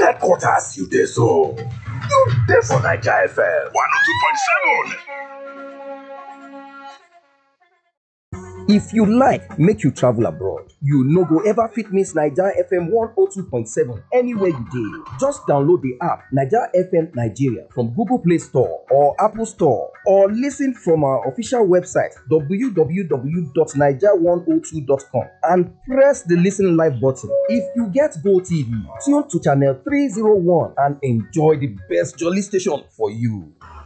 headquarters you dey so. You dey for Naija FM 102.7. If you like make you travel abroad, you no go ever fit miss Naija FM 102.7 anywhere you dey. Just download the app Naija FM Nigeria from Google Play Store or Apple Store or listen from our official website www.naija102.com and press the listen live button. If you get Go TV, tune to channel 301 and enjoy the best jolly station for you.